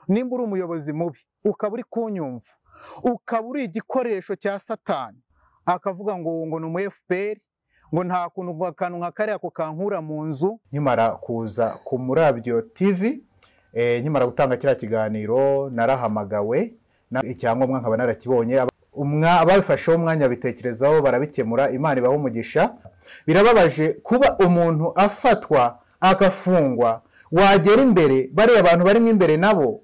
nimba uri umuyobozi mubi ukaba uri kunyumva ukaba uri igikoresho cya satani akavuga ngo ngo ni umu FPR ngo nta kuntu akantu nka kariya ko kankura mu nzu nkimara kuza ku murabyo TV eh, nkimara gutanga kiriya kiganiro narahamagawe na- icyangombwa nkaba narakibonye Aba- umwa- ababifasheho umwanya bitekerezaho barabikemura imana ibaha umugisha birababaje kuba umuntu afatwa agafungwa wagera imbere bariya abantu barimo imbere nabo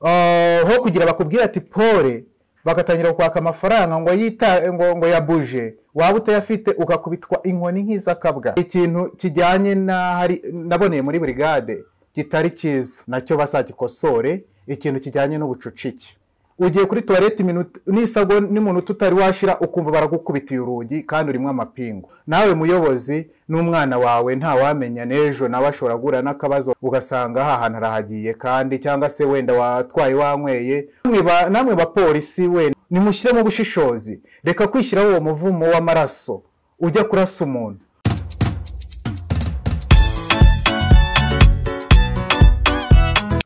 Ah, ho kugira bakubwire ati pole bagatangira kwaka amafaranga ngo yita ngo, ngo yabuje waba utayafite ugakubitwa inkoni nk'izakabwa ikintu kijyanye na hari naboneye muri brigade kitari cyiza nacyo bazagikosore ikintu kijyanye n'ubucucike ugiye kuri tuwarete iminota nisabwa n'umuntu tutari washira ukumva baragukubitiye urugi kandi urimo amapingu nawe muyobozi n'umwana wawe ntawamenya n'ejo nawe ashobora guhura n'akabazo ugasanga aha hantu arahagiye kandi cyangwa se wenda watwaye wanyweye Namwe ba- namwe bapolisi we nimushyiremo ubushishozi reka kwishyiraho uwo muvumo w'amaraso ujya kurasa umuntu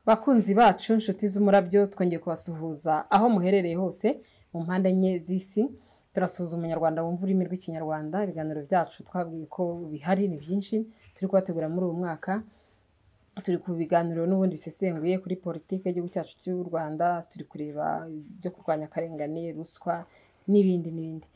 bakunzi bacu inshuti z'umurabyo twongeye kubasuhuza aho muherereye hose mu mpande enye z'isi turasuhuza umunyarwanda wumva ururimi rw'ikinyarwanda ibiganiro byacu twabwiye ko bihari ni byinshi turi kubategura muri uyu mwaka turi ku biganiro n'ubundi bisesenguye kuri politiki y'igihugu cyacu cy'u rwanda turi kureba ibyo kurwanya akarengane ruswa n'ibindi n'ibindi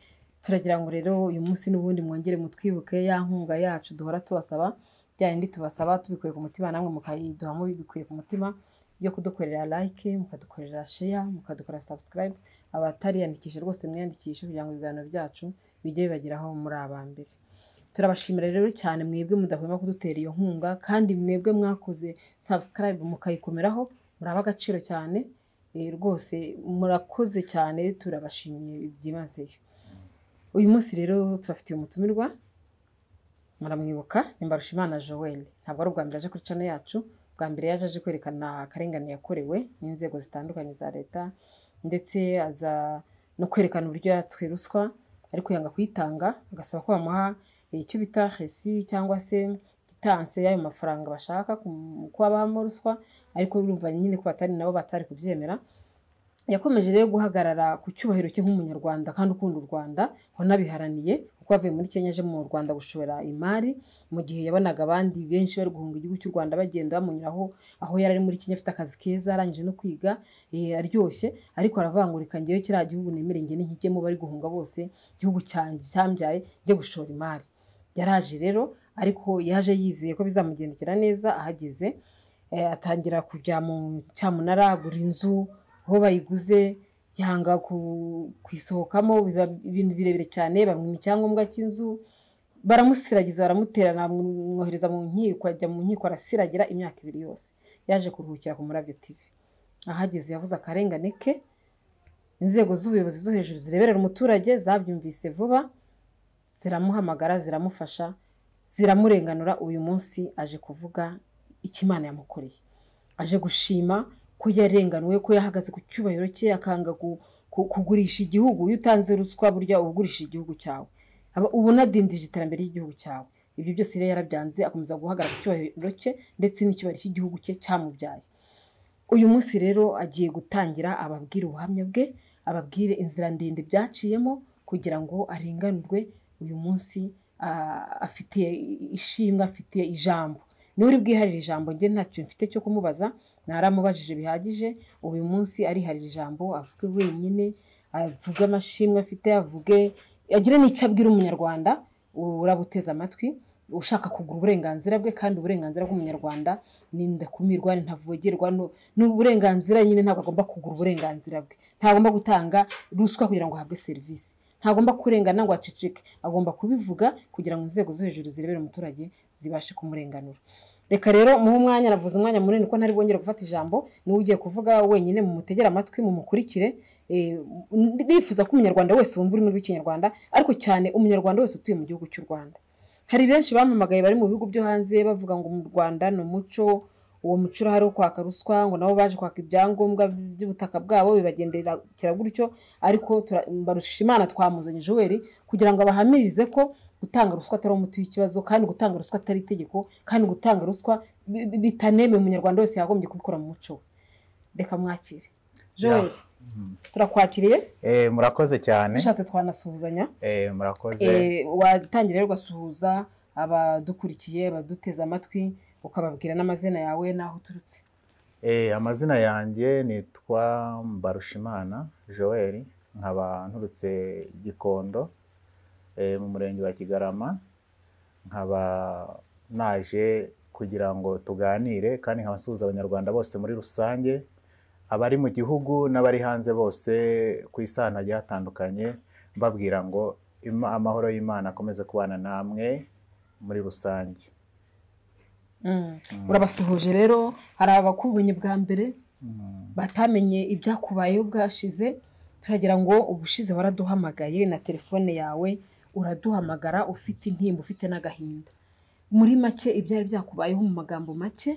turagira ngo rero uyu munsi n'ubundi mwongere mutwibuke ya nkunga yacu duhora tubasaba bya yindi tubasaba tubikuye ku mutima namwe mukayiduhamo bibikuye ku mutima yo kudukorera like mukadukorera share mukadukorera subscribe abatariyandikisha rwose mwiyandikishe kugira ngo ibiganiro byacu bijye bibageraho muri abambere turabashimira rero cyane mwebwe mudahwema kudutera iyo nkunga kandi mwebwe mwakoze subscribe mukayikomeraho muraba agaciro cyane Eh, rwose murakoze cyane turabashimiye byimazeyo uyu munsi rero tubafitiye umutumirwa muramwibuka ni Mbarushimana Joel ntabwo ari ubwa mbere aje kuri cano yacu bwa mbere yaje aje kwerekana akarengane yakorewe n'inzego zitandukanye za leta ndetse aza no kwerekana uburyo yatswe ruswa ariko yanga kuyitanga agasaba ko bamuha eh, icyo bita resi cyangwa se gitanse y'ayo mafaranga bashaka ku- kuba bahamo ruswa ariko urumva nyine ko batari nabo batari kubyemera yakomeje rero guhagarara ku cyubahiro cye nk'umunyarwanda kandi ukunda u rwanda wanabiharaniye kuko avuye muri kenya aje mu rwanda gushora imari mu gihe yabonaga abandi benshi bari guhunga igihugu cy'u rwanda bagenda bamunyuraho aho yari ari muri kenya afite akazi keza arangije no kwiga eh, aryoshye ariko aravangurika ngewe kiriya gihugu nemere nge nkijyemo bari guhunga bose igihugu cyanjye cyambyaye njye gushora imari yaraje rero ariko yaje yizeye ko bizamugendekera neza ahageze eh, atangira kujya mu cyamunara agura inzu aho bayiguze yanga ku- kuyisohokamo biba ibintu birebire cyane bamwima icyangombwa cy'inzu baramusiragiza baramuterana bamwohereza mu nkiko ajya mu nkiko arasiragira imyaka ibiri yose yaje kuruhukira ku murabyo tv ahageze yavuze akarengane ke inzego z'ubuyobozi zo hejuru zireberera umuturage zabyumvise vuba ziramuhamagara ziramufasha ziramurenganura uyu munsi aje kuvuga icyo imana yamukoreye aje gushima ko yarenganuwe ko yahagaze ku cyubahiro cye akanga ku- ku- kugurisha igihugu iyo utanze ruswa burya uba ugurisha igihugu cyawe aba uba unadindije iterambere ry'igihugu cyawe ibyo byose rero yarabyanze akomeza guhagarara ku cyubahiro cye ndetse n'icyubahiro cy'igihugu cye cyamubyaye uyu munsi rero agiye gutangira ababwire ubuhamya bwe ababwire inzira ndende byaciyemo kugira ngo arenganurwe uyu munsi ah, afite ishimwe afite ijambo niwe uri bwiharire ijambo njye ntacyo mfite cyo kumubaza naramubajije bihagije uyu munsi ariharira ijambo avuge wenyine avuge amashimwe afite avuge agire n'icyo abwira umunyarwanda urabuteze amatwi ushaka kugura uburenganzira bwe kandi uburenganzira bw'umunyarwanda ni ndakumirwa ni ntavogerwa no- ni uburenganzira nyine ntabwo agomba kugura uburenganzira bwe ntagomba gutanga ruswa kugira ngo ahabwe serivisi ntagomba kurengana ngo aceceke agomba kubivuga kugira ngo inzego zo hejuru zirebere umuturage zibashe kumurenganura reka rero muhe umwanya navuze umwanya munini ko ntari bwongere gufata ijambo niwe ugiye kuvuga wenyine mumutegere amatwi mumukurikire eh, nifuza ko umunyarwanda wese wumva ururimi rw'ikinyarwanda ariko cyane umunyarwanda wese utuye mu gihugu cy'u rwanda hari benshi bamamagaye bari mu bihugu byo hanze bavuga ngo mu rwanda ni umuco uwo muco urahari wo kwaka ruswa ngo nabo baje kwaka ibyangombwa by'ubutaka bwabo bibagendera kira gutyo ariko tura- mbarushimana twamuzanye joel kugira ngo abahamirize ko gutanga ruswa atari umuti w'ikibazo kandi gutanga ruswa atari itegeko kandi gutanga ruswa bi- bi- bitanemewe umunyarwanda wese yagombye kubikora mu muco we reka mwakire joel turakwakiriye Eh, murakoze cyane dushatse twanasuhuzanya Eh, murakoze Eh, watangira rero ugasuhuza abadukurikiye abaduteze amatwi ukababwira n'amazina yawe n'aho uturutse Eh, amazina yanjye nitwa Mbarushimana Joel nkaba nturutse Gikondo eh, mu murenge wa Kigarama nkaba naje kugira ngo tuganire kandi nkaba nsuhuza abanyarwanda bose muri rusange abari mu gihugu n'abari hanze bose ku isi ahantu hagiye hatandukanye mbabwira ngo "Ima- amahoro y'Imana akomeze kubana namwe muri rusange Mm. urabasuhuje rero hari abakubonye bwa mbere Mm. batamenye ibyakubayeho bwashize turagira ngo ubushize waraduhamagaye na telefone yawe uraduhamagara ufite intimba ufite n'agahinda muri make ibyari byakubayeho mu magambo make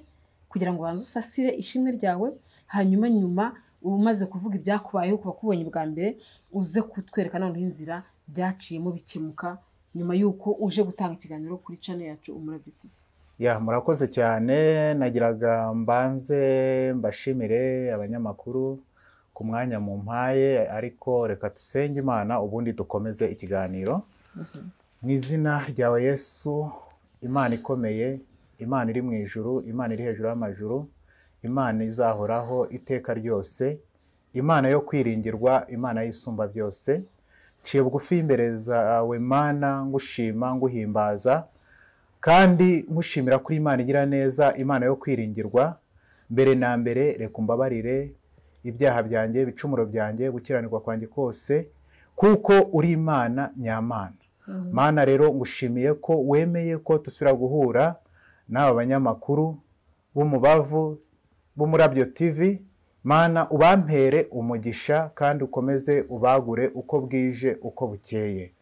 kugira ngo ubanze usasire ishimwe ryawe hanyuma nyuma umaze kuvuga ibyakubayeho ku bakubonye bwa mbere uze kutwereka noneho inzira byaciyemo bikemuka nyuma y'uko uje gutanga ikiganiro kuri channel yacu umurabyo TV. ya murakoze cyane nagiraga mbanze mbashimire abanyamakuru ku mwanya mu mpaye ariko reka dusenge imana ubundi dukomeze ikiganiro mu izina ryawe yesu imana ikomeye imana iri mu ijuru imana iri hejuru y'amajuru imana izahoraho iteka ryose imana yo kwiringirwa imana y'isumba byose nciye bugufi y'imbere zawe mana ngushima nguhimbaza kandi nkushimira kuri imana igira neza imana yo kwiringirwa mbere na mbere reka umbabarire ibyaha byanjye ibicumuro byanjye gukiranirwa kwanjye kose kuko uri imana nyamana mana rero ngushimiye ko wemeye ko dusubira guhura n'aba banyamakuru b'umubavu b'umurabyo tv mana ubampere umugisha kandi ukomeze ubagure uko bwije uko bukeye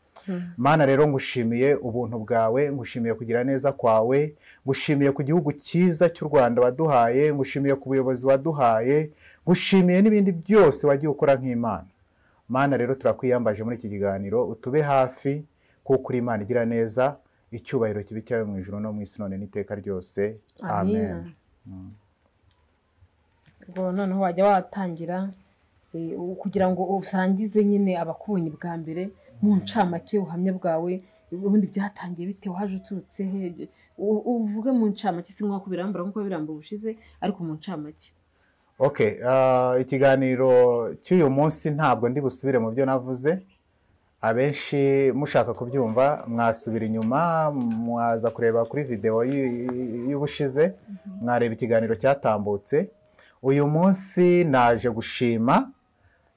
mana rero ngushimiye ubuntu bwawe ngushimiye kugira neza kwawe ngushimiye ku gihugu cyiza cy'u rwanda waduhaye ngushimiye ku buyobozi waduhaye ngushimiye n'ibindi byose wagiye ukora nk'imana mana rero turakwiyambaje muri iki kiganiro utube hafi kuko uri imana igira neza icyubahiro kibi cyawe mu ijoro no mu isi none n'iteka ryose amen Amina. ubwo noneho wajya watangira eh, u- kugira ngo usangize nyine abakubonye bwa mbere mu ncamake ubuhamya bwawe ubundi byatangiye bite waje uturutse he U- uvuge mu ncamake si nk'uko birambura nk'uko birambura ubushize ariko mu ncamake Okay, ah, ikiganiro cy'uyu munsi ntabwo ndi busubire mu byo navuze abenshi mushaka kubyumva mwasubira inyuma mwaza kureba kuri videwo y'u- y'ubushize mwareba ikiganiro cyatambutse uyu munsi naje gushima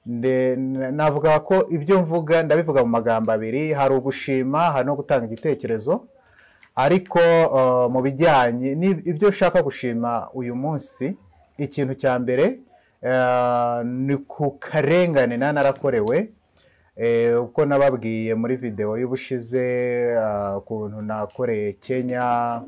nde- n- navuga ko ibyo mvuga ndabivuga mu magambo abiri hari ugushima hari no gutanga igitekerezo ariko eh, mu bijyanye n'ib- ibyo ushaka gushima uyu munsi ikintu cya mbere eh, ni ku karengane nari narakorewe eh, uko nababwiye muri videwo y'ubushize eh, ukuntu nakoreye kenya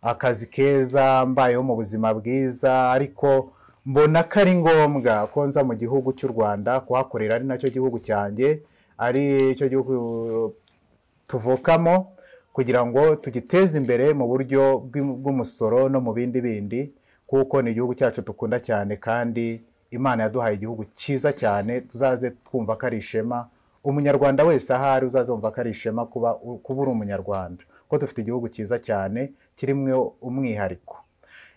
akazi keza mbayeho mu buzima bwiza ariko mbona ko ari ngombwa ko nza mu gihugu cy'u rwanda kuhakorera ari nacyo gihugu cyanjye ari cyo gihugu tuvukamo kugira ngo tugiteze imbere mu buryo bw'im- bw'umusoro no mu bindi bindi kuko ni igihugu cyacu dukunda cyane kandi imana yaduhaye igihugu cyiza cyane tuzaze twumva ko ari ishema umunyarwanda wese ahari uzazumva ko ari ishema kuba kuba uri umunyarwanda kuko dufite igihugu cyiza cyane kirimo umwihariko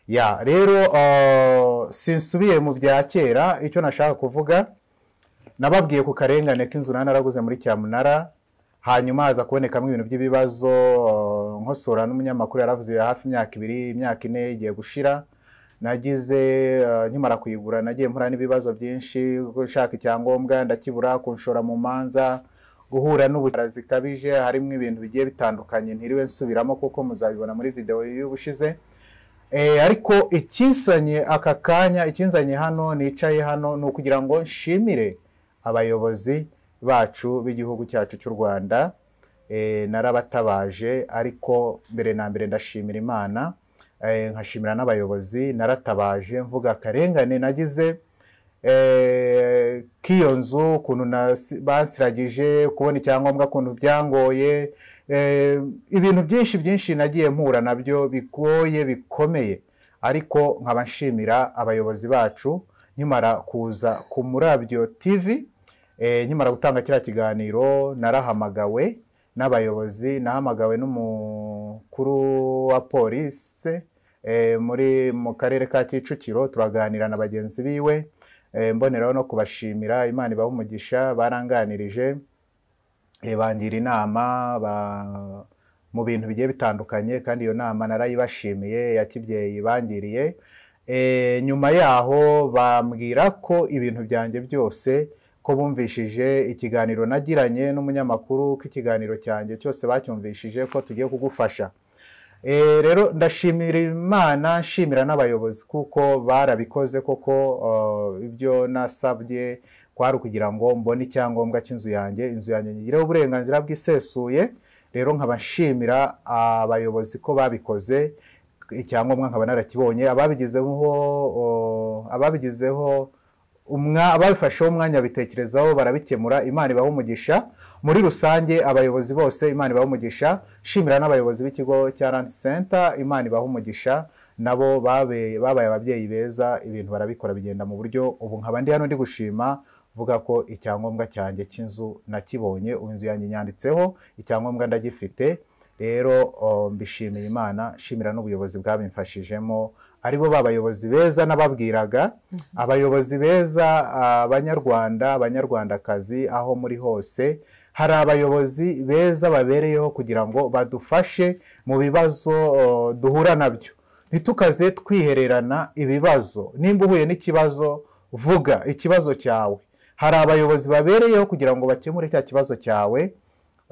ya rero uh, sinsubiye mu bya kera icyo nashaka kuvuga nababwiye ku karengane k'inzu nari naraguze muri cyamunara hanyuma haza kubonekamo ibintu by'ibibazo eh, nkosora n'umunyamakuru yaravuze hafi imyaka ibiri imyaka ine igiye gushira nagize eh, nkimara kuyigura nagiye mpura n'ibibazo byinshi gushaka icyangombwa ndakibura kunshora mu manza guhura n'ubutara zikabije harimo ibintu bigiye bitandukanye ntiriwe nsubiramo kuko muzabibona muri videwo y'ubushize Eh, ariko ikinsanye aka kanya ikinzanye hano nicaye hano ni ukugira ngo nshimire abayobozi bacu b'igihugu cyacu cy'u rwanda Eh, narabatabaje ariko mbere na mbere ndashimira imana Eh, nkashimira n'abayobozi naratabaje mvuga akarengane nagize eh, k'iyo nzu ukuntu nasi- basiragije kubona icyangombwa ukuntu byangoye eh, ibintu byinshi byinshi nagiye mpura nabyo bigoye bikomeye ariko nkaba nshimira abayobozi bacu nkimara kuza ku murabyo TV eh, nkimara gutanga kiriya kiganiro narahamagawe n'abayobozi nahamagawe n'umukuru wa polisi eh, muri mu karere ka Kicukiro turaganira na bagenzi biwe eh, mboneraho no kubashimira Imana ibaha umugisha baranganirije eh, bangira inama ba- mu bintu bigiye bitandukanye kandi iyo nama narayibashimiye ya kibyeyi bangiriye Eh, nyuma yaho bambwira ko ibintu byanjye byose ko bumvishije ikiganiro nagiranye n'umunyamakuru ko ikiganiro cyanjye cyose bacyumvishije ko tugiye kugufasha Eh, rero ndashimira imana nshimira n'abayobozi kuko barabikoze koko eh, ibyo nasabye kwari ukugira ngo mbone icyangombwa cy'inzu yanjye inzu yanjye nyigireho uburenganzira bwisesuye rero nkaba nshimira abayobozi ko babikoze icyangombwa nkaba narakibonye ababigizeho o, ababigizeho umwa ababifasheho umwanya bitekerezaho barabikemura imana ibaha umugisha muri rusange abayobozi bose imana ibaha umugisha shimira n'abayobozi b'ikigo cya Rand Center imana ibaha umugisha nabo babe- babaye ababyeyi beza ibintu barabikora bigenda mu buryo ubu nkaba ndi hano ndi gushima vuga ko icyangombwa cyanjye cy'inzu nakibonye ubu inzu yanjye nyanditseho icyangombwa ndagifite rero o, mbishimiye imana nshimira n'ubuyobozi bwabimfashijemo aribo babayobozi beza nababwiraga abayobozi beza abanyarwanda abanyarwandakazi aho muri hose hari abayobozi beza babereyeho kugira ngo badufashe mu bibazo o, duhura nabyo ntitukaze twihererana ibibazo nimba uhuye n'ikibazo vuga ikibazo cyawe hari abayobozi babereyeho kugira ngo bakemure cya kibazo cyawe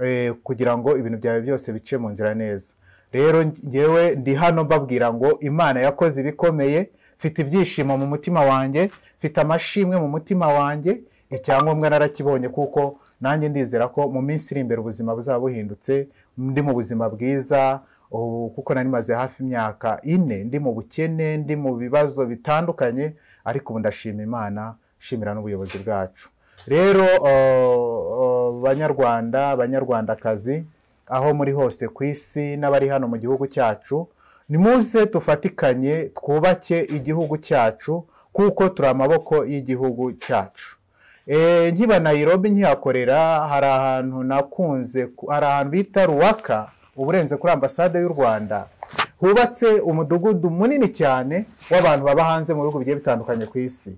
eh, kugira ngo ibintu byawe byose bice mu nzira neza rero ngewe ndi hano mbabwira ngo imana yakoze ibikomeye mfite ibyishimo mu mutima wanjye mfite amashimwe mu mutima wanjye icyangombwa narakibonye kuko nanjye ndizera ko mu minsi iri imbere ubuzima buzaba buhindutse ndi mu buzima bwiza ubu kuko nari maze hafi imyaka ine ndi mu bukene ndi mu bibazo bitandukanye ariko ubu ndashima imana nshimira n'ubuyobozi bwacu rero o- o, banyarwanda banyarwandakazi aho muri hose ku isi n'abari hano mu gihugu cyacu nimuze tufatikanye twubake igihugu cyacu kuko turi amaboko y'igihugu cyacu e, nkiba nayirobi nkihakorera hari ahantu nakunze ku- hari ahantu bita ruwaka uburenze kuri ambasade y'u rwanda hubatse umudugudu munini cyane w'abantu baba hanze mu bihugu bigiye bitandukanye ku isi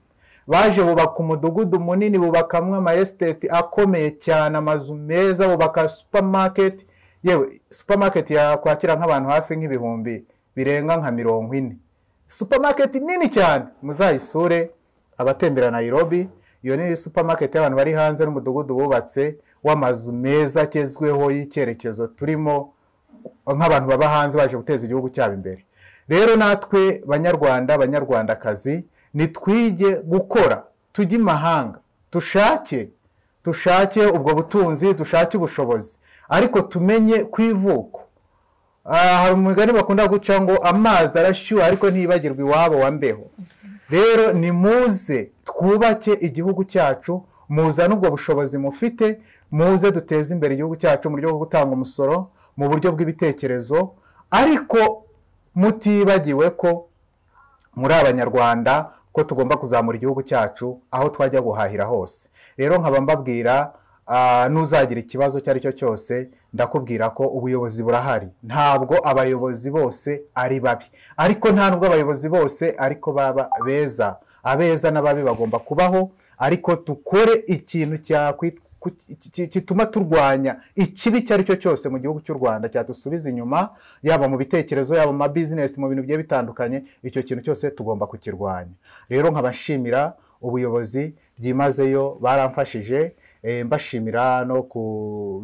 baje bubaka umudugudu munini bubakamwe ama esiteti akomeye cyane amazu meza bubaka supamaketi yewe supamaketi yakwakira nk'abantu hafi nk'ibihumbi birenga nka mirongo ine supamaketi nini cyane muzayisure abatembera Nairobi iyo ni supamaketi y'abantu bari hanze n'umudugudu bubatse w'amazu meza agezweho y'icyerekezo turimo nk'abantu baba hanze baje guteza igihugu cyabo imbere rero natwe banyarwanda banyarwandakazi nitwige gukora tujye imahanga tushake tushake ubwo butunzi dushake ubushobozi ariko tumenye ku ivuko Ah, hari umugani bakunda guca ngo amazi arashyuha ariko ntibagirwe iwabo wa mbeho rero nimuze twubake igihugu cyacu muzane ubwo bushobozi mufite muze duteze imbere igihugu cyacu mu buryo bwo gutanga umusoro mu buryo bw'ibitekerezo ariko mutibagiwe ko muri abanyarwanda ko tugomba kuzamura igihugu cyacu aho twajya guhahira hose rero nkaba mbabwira ah, n'uzagira ikibazo icyo ari cyo cyose ndakubwira ko ubuyobozi burahari ntabwo abayobozi bose ari babi ariko nta nubwo abayobozi bose ariko baba beza abeza n'ababi bagomba kubaho ariko tukore ikintu cyakwitwa ku- ki- ki- kituma turwanya ikibi icyo ari cyo cyose mu gihugu cy'u rwanda cyatusubiza inyuma yaba mu bitekerezo yaba mu mabizinesi mu bintu bigiye bitandukanye icyo kintu cyose tugomba kukirwanya rero nkabashimira ubuyobozi byimazeyo baramfashije eh, mbashimira no ku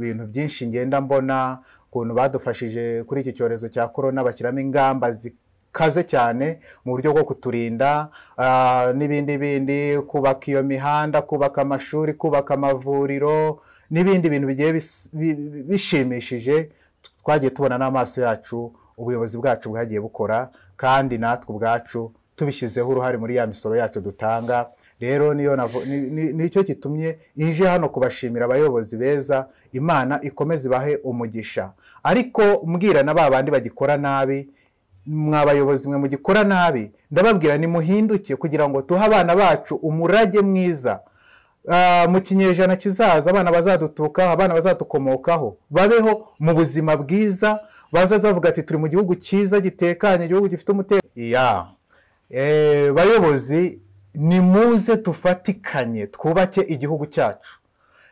bintu byinshi ngenda mbona ukuntu badufashije kuri iki cyorezo cya korona bashyiramo ingamba zikaze cyane mu buryo bwo kuturinda ah, n'ibindi bindi kubaka iyo mihanda kubaka amashuri kubaka amavuriro n'ibindi bintu bigiye bis- bi- bi- bishimishije twagiye tubona n'amaso yacu ubuyobozi bwacu bwagiye bukora kandi natwe ubwacu tubishyizeho uruhare muri ya misoro yacu dutanga rero niyo navo- ni- ni- nicyo gitumye ije hano kubashimira abayobozi beza imana ikomeze ibahe umugisha ariko mbwira na ba bandi bagikora nabi mwabayobozi mwe mugikora nabi ndababwira nimuhinduke kugira ngo duhe abana bacu umurage mwiza Ah, mu kinyejana kizaza abana bazadutukaho abana bazadukomokaho babeho mu buzima bwiza bazaza bavuga ati turi mu gihugu cyiza gitekanye igihugu gifite umutekano Ya. Eh, bayobozi nimuze tufatikanye twubake igihugu cyacu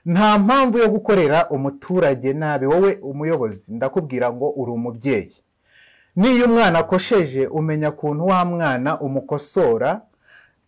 nta mpamvu yo gukorera umuturage nabi wowe umuyobozi ndakubwira ngo uri umubyeyi niyo umwana akosheje umenya ukuntu wa mwana umukosora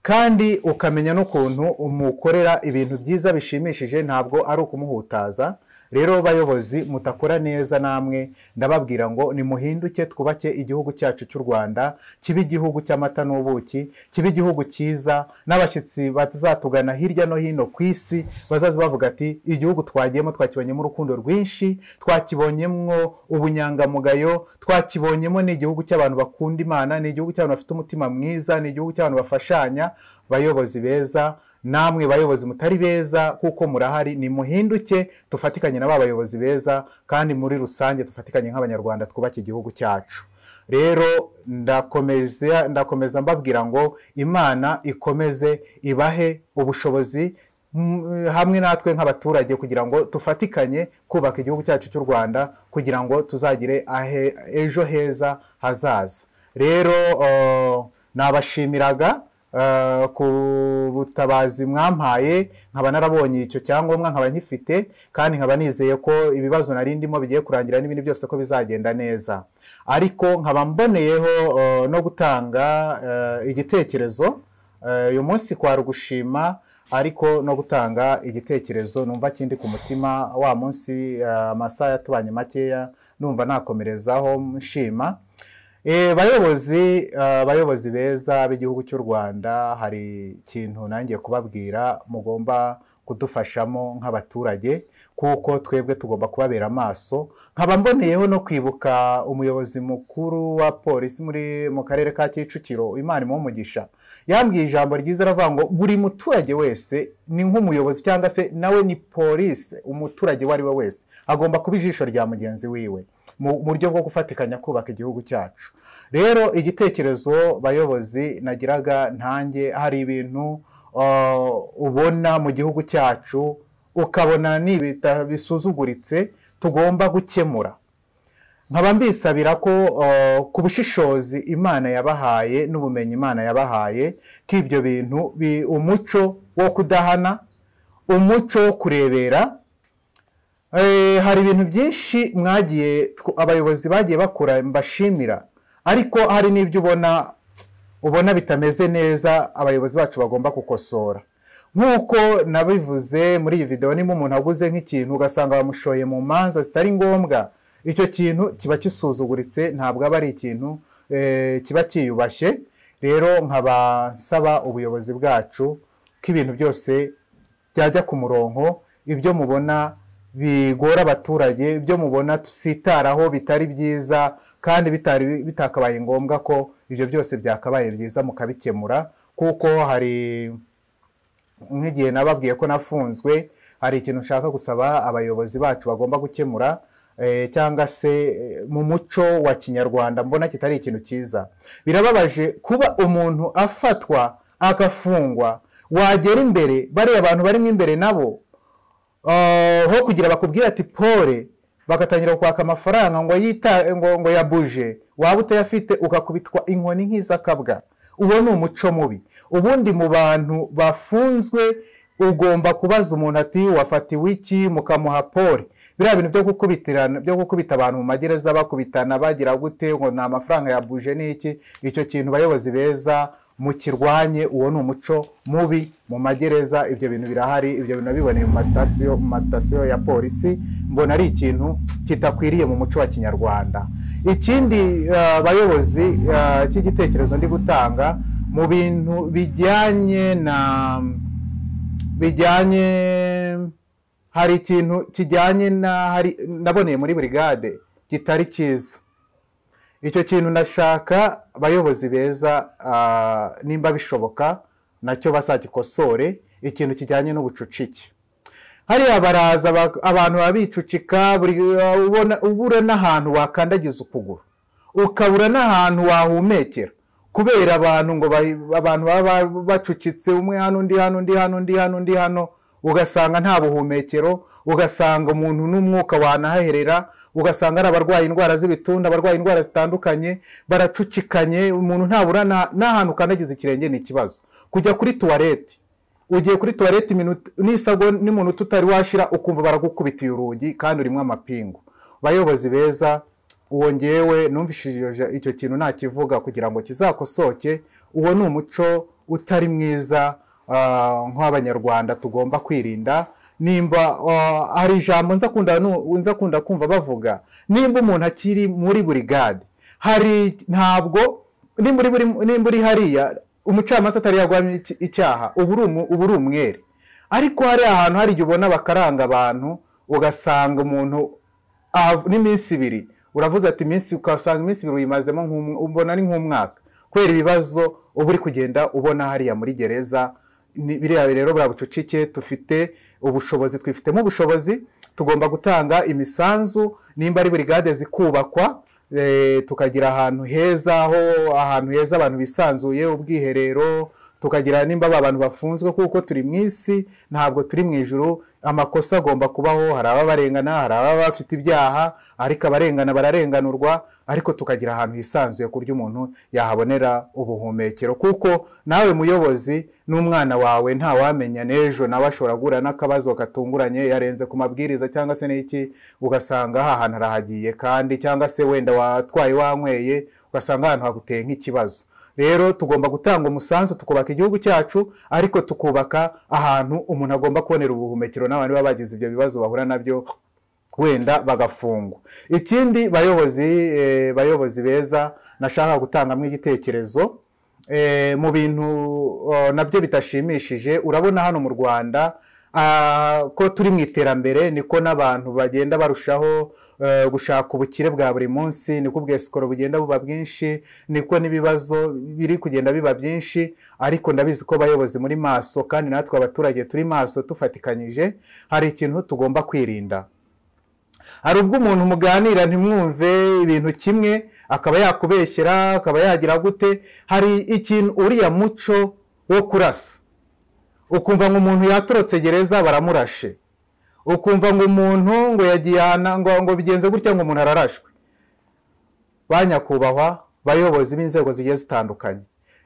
kandi ukamenya n'ukuntu umukorera ibintu byiza bishimishije ntabwo ari ukumuhutaza rero bayobozi mutakora neza namwe ndababwira ngo nimuhinduke twubake igihugu cyacu cy'u rwanda kibe igihugu cy'amata n'ubuki kibe igihugu cyiza n'abashyitsi bazatugana hirya no hino ku isi bazaza bavuga ati igihugu twagiyemo twakibonyemo urukundo rwinshi twakibonyemo ubunyangamugayo twakibonyemo ni igihugu cy'abantu bakunda imana ni igihugu cy'abantu bafite umutima mwiza ni igihugu cy'abantu bafashanya bayobozi beza namwe bayobozi mutari beza kuko murahari nimuhinduke dufatikanye na ba bayobozi beza kandi muri rusange dufatikanye nk'abanyarwanda twubake igihugu cyacu rero ndakomeza ndakomeza mbabwira ngo imana ikomeze ibahe ubushobozi mm, hamwe natwe nk'abaturage kugira ngo dufatikanye kubaka igihugu cyacu cy'u rwanda kugira ngo tuzagire ahe- ejo heza hazaza rero uh, nabashimiraga eh, ku butabazi mwampaye nkaba narabonye icyo cyangombwa nkaba nkifite kandi nkaba nizeye ko ibibazo nari ndimo bigiye kurangira n'ibindi byose ko bizagenda neza ariko nkaba mboneyeho eh, no gutanga eh, igitekerezo Eh, uyu munsi kwari ugushima ariko no gutanga igitekerezo numva kindi ku mutima wa munsi eh, amasaha yatubanye makeya numva nakomerezaho nshima Eh, bayobozi eh, bayobozi beza b'igihugu cy'u rwanda hari ikintu nangiye kubabwira mugomba kudufashamo nk'abaturage kuko twebwe tugomba kubabera amaso nkaba mboneyeho no kwibuka umuyobozi mukuru wa polisi muri mu karere ka kicukiro imana imuhe umugisha yambwiye ijambo ryiza aravuga ngo buri muturage wese ni nk'umuyobozi cyangwa se nawe ni polisi umuturage uwo ari we wese agomba kuba ijisho rya mugenzi wiwe mu mu buryo bwo gufatikanya kubaka igihugu cyacu rero igitekerezo bayobozi nagiraga ntange hari ibintu uh, ubona mu gihugu cyacu ukabona ni ibita- bisuzuguritse tugomba gukemura nkaba mbisabira ko uh, ku bushishozi imana yabahaye n'ubumenyi imana yabahaye ko ibyo bintu bi- umuco wo kudahana umuco wo kurebera Eh, hari ibintu byinshi mwagiye tw- abayobozi bagiye bakora mbashimira ariko hari n'ibyo ubona ubona bitameze neza abayobozi bacu bagomba gukosora nk'uko nabivuze muri iyi videwo niba umuntu aguze nk'ikintu ugasanga bamushoye mu manza zitari ngombwa icyo kintu kiba kisuzuguritse ntabwo aba ari ikintu eh, kiba cyiyubashye rero nkaba nsaba ubuyobozi bwacu ko ibintu byose byajya ku murongo ibyo mubona bigora abaturage ibyo mubona tusitaraho bitari byiza kandi bitari bitakabaye ngombwa ko ibyo byose byakabaye byiza mukabikemura kuko hari nk'igihe nababwiye ko nafunzwe hari ikintu nshaka gusaba abayobozi bacu bagomba gukemura eh, cyangwa se eh, mu muco wa kinyarwanda mbona kitari ikintu cyiza birababaje kuba umuntu afatwa agafungwa wagera imbere bariya abantu barimo imbere nabo Ah, ho kugira bakubwire ati pole bagatangira kwaka amafaranga ngo yita ngo, ngo yabuje waba utayafite ugakubitwa inkoni nk'izakabwa uwo ni umuco mubi ubundi mu bantu bafunzwe ugomba kubaza umuntu ati wafatiwe iki mukamuha pole biriya bintu byo gukubitirana byo gukubita abantu mu magereza bakubitana bagira gute ngo ni amafaranga yabuje n'iki icyo kintu bayobozi beza mukirwanye uwo ni umuco mubi mu magereza ibyo bintu birahari ibyo bintu nabiboneye mu masitasiyo mu masitasiyo ya polisi mbona ari ikintu kitakwiriye mu muco wa kinyarwanda ikindi eh, bayobozi eh, cy'igitekerezo ndi gutanga mu bintu bijyanye na bijyanye hari ikintu kijyanye na hari naboneye muri burigade kitari cyiza icyo kintu nashaka abayobozi beza ah, nimba bishoboka nacyo bazagikosore ikintu kijyanye n'ubucucike hariya baraza ba- abantu baba bicucika buri ubona ubura n'ahantu wakandagiza ukuguru ukabura n'ahantu wahumekera kubera abantu ngo bayi- abantu baba bacucitse umwe hano undi hano undi hano undi hano undi hano ugasanga nta buhumekero ugasanga umuntu n'umwuka wanahaherera ugasanga ari abarwaye indwara z'ibitunda abarwaye indwara zitandukanye baracucikanye umuntu ntabura na- n'ahantu ukandagiza ikirenge ni ikibazo kujya kuri tuwarete ugiye kuri tuwarete iminota- nisabwa n'iminota utari washira ukumva baragukubitiye urugi kandi urimo amapingu bayobozi beza uwo ngewe numvishije icyo kintu nakivuga kugira ngo kizakosoke uwo ni umuco utari mwiza ah, nk'abanyarwanda tugomba kwirinda nimba ah, hari ijambo nza kunda nu- nza kunda kumva bavuga nimba umuntu akiri muri burigade hari ntabwo nimba uri buri- nimba uri hariya umucamanza atari yagwamye iki- icyaha uba uri umu- uba uri umwere ariko hari ahantu hari igihe ubona bakaranga abantu ugasanga umuntu ahav- n'iminsi ibiri uravuze ati iminsi ukasanga iminsi ibiri uyimazemo nk'umw- ubona ari nk'umwaka kubera ibibazo uba uri kugenda ubona hariya muri gereza Ni- biriya rero buriya bucucike dufite ubushobozi twifitemo ubushobozi tugomba gutanga imisanzu nimba ari burigade zikubakwa eh, tukagira ahantu heza ho ahantu heza abantu bisanzuye ubwiherero tukagira nimba aba bantu bafunzwe kuko turi mu isi ntabwo turi mu ijuru amakosa agomba kubaho hari ababarengana hari ababa bafite ibyaha ariko abarengana bararenganurwa ariko tukagira ahantu hisanzuye ku buryo umuntu yahabonera ubuhumekero kuko nawe muyobozi n'umwana wawe ntawamenya n'ejo nawe ashobora guhura n'akabazo gatunguranye yarenze ku mabwiriza cyangwa se n'iki ugasanga aha hantu arahagiye kandi cyangwa se wenda watwaye wanyweye ugasanga ahantu haguteye nk'ikibazo rero tugomba gutanga umusanzu tukubaka igihugu cyacu ariko tukubaka ahantu umuntu agomba kubonera ubuhumekero n'abantu baba bagize ibyo bibazo bahura nabyo wenda bagafungwa ikindi bayobozi eh, bayobozi beza nashaka gutangamo igitekerezo eh, mu bintu oh, nabyo bitashimishije urabona hano mu rwanda ah, ko turi mu iterambere niko n'abantu bagenda barushaho eh, gushaka ubukire bwa buri munsi niko ubwesikoro bugenda buba bwinshi niko n'ibibazo biri kugenda biba byinshi ariko ndabizi ko abayobozi muri maso kandi natwe abaturage turi maso tufatikanyije hari ikintu tugomba kwirinda hari ubwo umuntu muganira ntimwumve ibintu kimwe akaba yakubeshyera akaba yagira gute hari ikintu uriya muco wo kurasa ukumva ngo umuntu yatorotse gereza baramurashe ukumva ngo umuntu ngo yagiye ahantu- ngo, ngo bigenze gutya ngo umuntu ararashwe ba nyakubahwa bayobozi b'inzego zigiye zitandukanye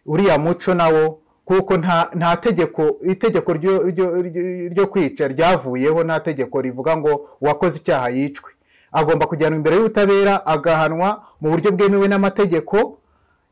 uriya muco nawo kuko nta nta tegeko itegeko ryo ryo- ryo- ryo kwica ryavuyeho nta tegeko rivuga ngo uwakoze icyaha yicwe agomba kujyanwa imbere y'ubutabera agahanwa mu buryo bwemewe n'amategeko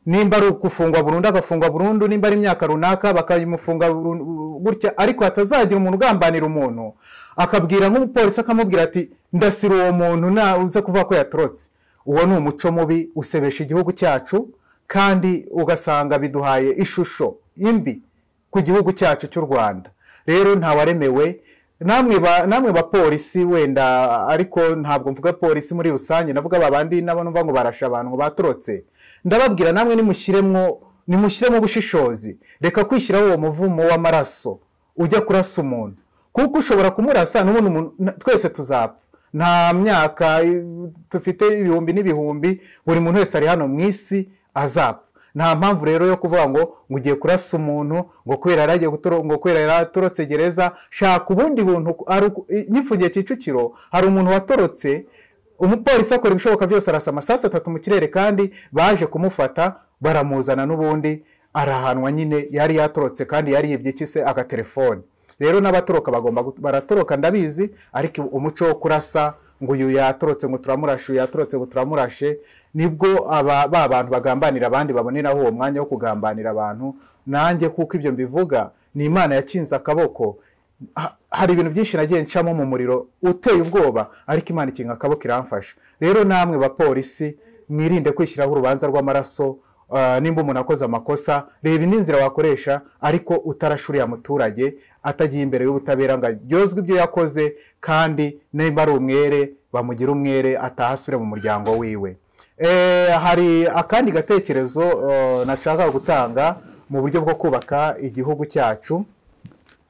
nimba ari gufungwa burundu agafungwa burundu nimba ari imyaka runaka bakayimufunga burundu, gutya ariko hatazagira umuntu ugambanira umuntu akabwira nk'umupolisi akamubwira ati ndasira uwo muntu na uze kuvuga ko yatorotse uwo ni umuco mubi usebesha igihugu cyacu kandi ugasanga biduhaye ishusho imbi ku gihugu cyacu cy'u rwanda rero ntawaremewe namwe ba- namwe bapolisi wenda ariko ntabwo mvuga polisi muri rusange navuga babandi nabo numva ngo barasha abantu ngo batorotse ndababwira namwe nimushyiremo nimushyiremo ubushishozi reka kwishyiraho uwo muvumo w'amaraso ujya kurasa umuntu kuko ushobora kumurasa n'ubundi umuntu- na- twese tuzapfa nta myaka eh, dufite ibihumbi n'ibihumbi buri muntu wese ari hano mu isi azapfa nta mpamvu rero yo kuvuga ngo ngo ugiye kurasa umuntu ngo kubera yaragiye gutoro- ngo kubera yaratorotse gereza shaka ubundi buntu ari uku- i- nyifungiye Kicukiro hari umuntu watorotse umupolisi akora ibishoboka byose arasa amasasu atatu mu kirere kandi baje kumufata baramuzana n'ubundi arahanwa nyine yari yatorotse kandi yariyibye iki se agatelefone rero n'abatoroka bagomba gut- baratoroka ndabizi ariko umuco wo kurasa ngo uyu yatorotse ngo turamurashe uyu yatorotse ngo turamurashe nibwo aba ba bantu bagambanira abandi baboneraho uwo mwanya wo kugambanira abantu nanjye kuko ibyo mbivuga ni imana yakinze akaboko ha- hari ibintu byinshi nagiye ncamo mu muriro uteye ubwoba ariko imana ikinga akaboko iramfasha rero namwe bapolisi mwirinde kwishyiraho urubanza rw'amaraso ah, nimba umuntu akoze amakosa reba indi nzira wakoresha ariko utarashuriye umuturage atagiye imbere y'ubutabera ngo aryozwe ibyo yakoze kandi nimba ari umwere bamugira umwere ataha asubire mu muryango wiwe Eh, hari akandi gatekerezo eh, nashaka gutanga mu buryo bwo kubaka igihugu cyacu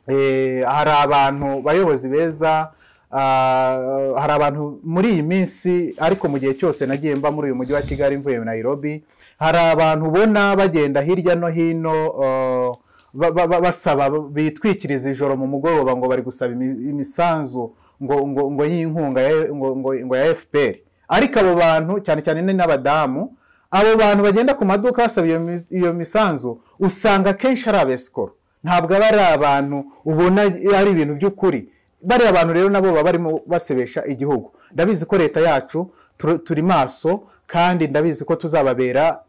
Eh, hari abantu bayobozi beza Ah, hari abantu muri iyi minsi ariko mu gihe cyose nagiye mba muri uyu mujyi wa kigali mvuye nayirobi hari abantu ubona bagenda hirya no hino ah, ba- ba- ba- basaba bitwikiriza ijoro mu mugoroba ngo bari gusaba imi- imisanzu ngo ngo ngo y'inkunga ya- ngo ngo ngo ya FPR ariko abo bantu cyane cyane ni n'abadamu abo bantu bagenda ku maduka basaba iyo mi- iyo misanzu usanga akenshi ari abesikoro ntabwo aba ari abantu ubona ari ibintu by'ukuri bariya bantu rero nabo baba barimo basebesha igihugu ndabizi ko leta yacu tur- turi maso kandi ndabizi ko tuzababera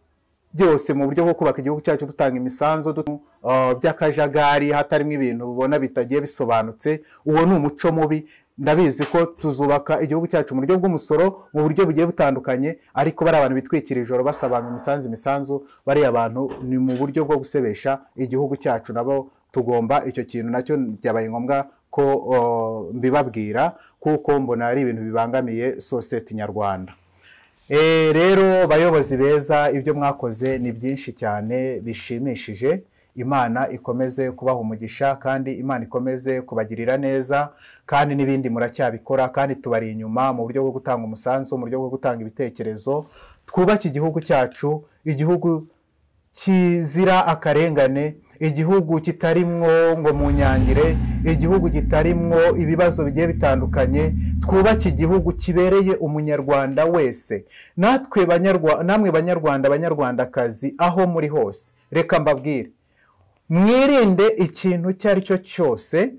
byose mu buryo bwo kubaka igihugu cyacu dutanga imisanzu du- uh, by'akajagari hatarimo ibintu ubona bitagiye bisobanutse uwo ni umuco mubi ndabizi ko tuzubaka igihugu cyacu mu buryo bw'umusoro mu buryo bugiye butandukanye ariko bari abantu bitwikira ijoro basaba abantu imisanzu imisanzu bariya abantu ni mu buryo bwo gusebesha igihugu cyacu nabo tugomba icyo kintu nacyo byabaye ngombwa ko uh, mbibabwira kuko mbona ari ibintu bibangamiye sosiyete nyarwanda Eh, rero bayobozi beza ibyo mwakoze ni byinshi cyane bishimishije imana ikomeze kubaha umugisha kandi imana ikomeze kubagirira neza kandi n'ibindi muracyabikora kandi tubari inyuma mu buryo bwo gutanga umusanzu mu buryo bwo gutanga ibitekerezo twubake igihugu cyacu igihugu kizira akarengane igihugu kitarimwo ngo mu nyangire igihugu kitarimwo ibibazo bigiye bitandukanye twubake igihugu kibereye umunyarwanda wese natwe banyarwa namwe banyarwanda banyarwandakazi aho muri hose reka mbabwire mwirinde ikintu icyo ari cyo cyose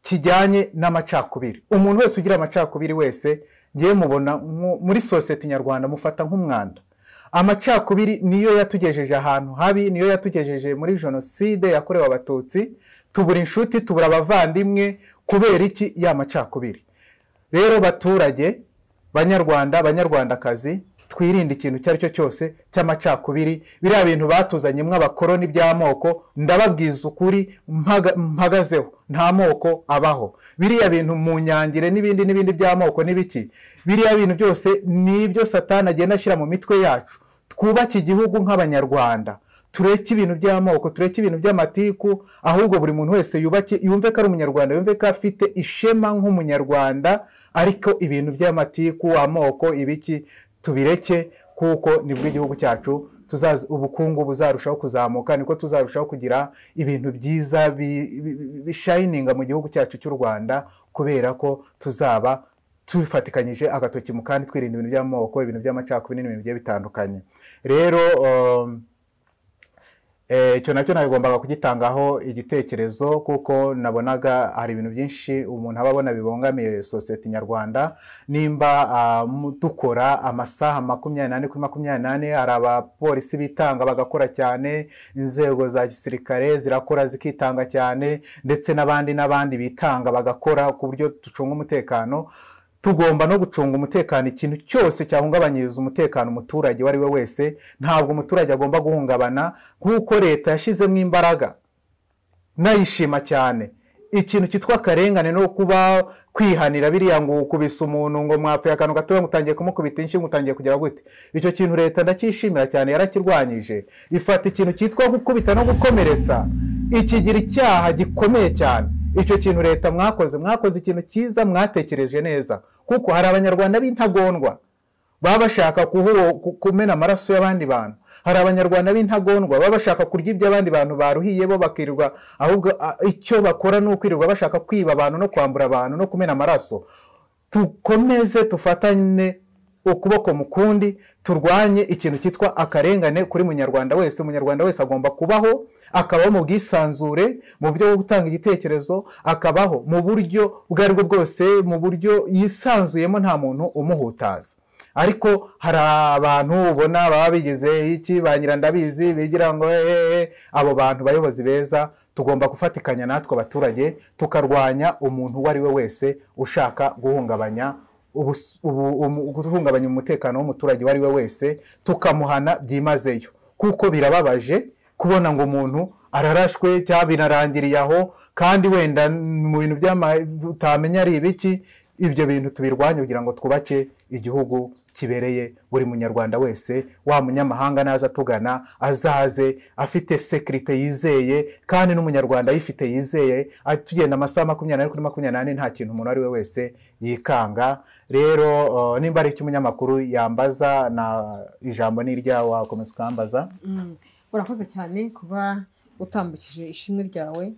kijyanye n'amacakubiri umuntu wese ugira amacakubiri wese ngewe mubona nko- muri sosiyete nyarwanda mufata nk'umwanda amacakubiri niyo yatugejeje ahantu habi niyo yatugejeje muri jenoside yakorewe abatutsi tubura inshuti tubura abavandimwe kubera iki ya macakubiri rero baturage banyarwanda banyarwandakazi twirinde ikintu icyo ari cyo cyose cy'amacakubiri biriya bintu batuzanye mw'abakoroni by'amoko ndababwiza ukuri mpaga- mpagazeho nta moko abaho biriya bintu mu nyangire n'ibindi n'ibindi by'amoko n'ibiki biriya bintu byose ni ibyo satani agenda ashyira mu mitwe yacu twubake igihugu nk'abanyarwanda tureke ibintu by'amoko tureke ibintu by'amatiku ahubwo buri muntu wese yubake yumve ko ari umunyarwanda yumve ko afite ishema nk'umunyarwanda ariko ibintu by'amatiku amoko ibiki tubireke kuko nibwo igihugu cyacu tuzazi- ubukungu buzarushaho kuzamuka niko tuzarushaho kugira ibintu byiza bi- bi- bi- bishayininga mu gihugu cyacu cy'u rwanda kubera ko tuzaba tufatikanyije agatoki mu kandi twirinda ibintu by'amoko ibintu by'amacakubiri n'ibintu bigiye bitandukanye rero um, Eh, icyo nacyo nagombaga kugitangaho igitekerezo kuko nabonaga hari ibintu byinshi umuntu aba abona bibangamiye sosiyete nyarwanda nimba ah, mu- dukora amasaha makumyabiri n'ane kuri makumyabiri n'ane hari abapolisi bitanga bagakora cyane inzego za gisirikare zirakora zikitanga cyane ndetse n'abandi n'abandi bitanga bagakora ku buryo ducunga umutekano tugomba no gucunga umutekano ikintu cyose cyahungabanyiriza umutekano umuturage uwo ari we wese ntabwo umuturage agomba guhungabana kuko leta yashyizemo imbaraga nayishima cyane ikintu cyitwa akarengane no kuba kwihanira biriya ngo ukubise umuntu ngo mwapfuye akantu gatoya ngo utangiye kumukubita inshinga utangiye kugira gute icyo kintu leta ndacyishimira cyane yarakirwanyije ifata ikintu cyitwa gukubita no gukomeretsa ikigira icyaha gikomeye cyane icyo kintu leta mwakoze mwakoze ikintu cyiza mwatekereje neza kuko hari abanyarwanda b'intagondwa baba bashaka kuhu- ku- kumena amaraso y'abandi bantu hari abanyarwanda b'intagondwa baba bashaka kurya iby'abandi bantu baruhiye bo bakirirwa ahubwo a- icyo bakora ni ukwirirwa bashaka kwiba abantu no kwambura abantu no kumena amaraso dukomeze dufatane ukuboko mu kundi turwanye ikintu cyitwa akarengane kuri munyarwanda wese umunyarwanda wese agomba kubaho akabaho mu bwisanzure mu buryo bwo gutanga igitekerezo akabaho mu buryo ubwo ari bwo bwose mu buryo yisanzuyemo nta muntu umuhutaza ariko hari abantu ubona baba bigize iki ba nyirandabizi bigira ngo eee abo bantu bayobozi beza tugomba gufatikanya natwe abaturage tukarwanya umuntu uwo ari we wese ushaka guhungabanya ubus- ubu- umu- guhungabanya umutekano w'umuturage uwo ari we wese tukamuhana byimazeyo kuko birababaje kubona ngo umuntu ararashwe cyangwa binarangiriye aho kandi wenda mu bintu by'ama- utamenya ari ibiki ibyo bintu tubirwanye kugira ngo twubake igihugu kibereye buri munyarwanda wese wa munyamahanga naza atugana azaze afite sekirite yizeye kandi n'umunyarwanda ayifite yizeye ati- tugenda amasaha makumyabiri n'ane kuri makumyabiri n'ane nta kintu umuntu uwo ari we wese yikanga rero eh, nimba hari icyo umunyamakuru yambaza na ijambo ni iryawe wakomeza ukambaza Mm. urakoze cyane kuba utambukije ishimwe ryawe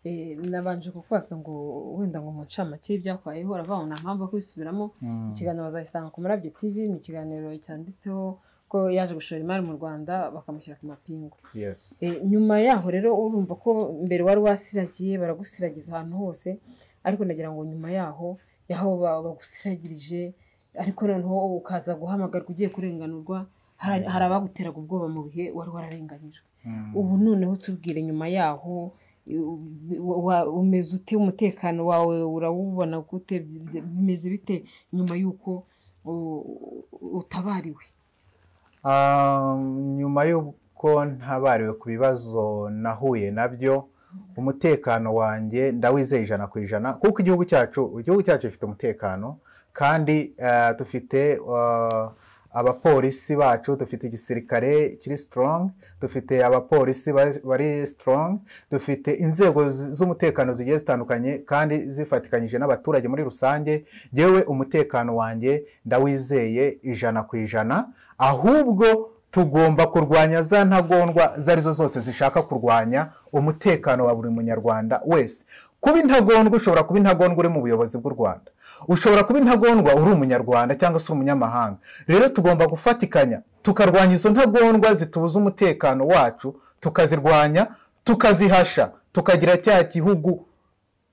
Eh, nabanje kukubaza ngo wenda ngo mu ncamake y'ibyakubayeho uravuga ngo nta mpamvu yo kubisubiramo Mm. ikiganiro bazayisanga ku murabyo tv ni ikiganiro cyanditseho ko yaje gushora imari mu rwanda bakamushyira ku mapingu Yes. Eh, nyuma yaho rero urumva ko mbere wari wasiragiye baragusiragiza ahantu hose ariko nagira ngo nyuma yaho yaho ba- bagusiragirije ariko noneho ukaza guhamagarwa ugiye kurenganurwa hari hari abaguteraga ubwoba mu bihe wari wararenganyijwe Mm. ubu noneho tubwire nyuma yaho u- u- wa- umeze ute umutekano wawe urawubona gute byi- byi- bimeze bite nyuma y'uko u- u- utabariwe Ah, nyuma y'uko ntabariwe ku bibazo nahuye nabyo umutekano wanjye ndawizeye ijana ku ijana kuko igihugu cyacu igihugu cyacu gifite umutekano kandi eh, dufite eh, abapolisi bacu dufite igisirikare kiri strong dufite abapolisi ba- bari strong dufite inzego z- z'umutekano zigiye zitandukanye kandi zifatikanyije n'abaturage muri rusange yewe umutekano wanjye ndawizeye ijana ku ijana ahubwo tugomba kurwanya za ntagondwa izo arizo zose zishaka kurwanya umutekano wa buri munyarwanda wese kuba intagondwa ushobora kuba intagondwa uri mu buyobozi bw'u rwanda ushobora kuba intagondwa uri umunyarwanda cyangwa se umunyamahanga rero tugomba gufatikanya tukarwanya izo ntagondwa zitubuza umutekano wacu tukazirwanya tukazihasha tukagira cya gihugu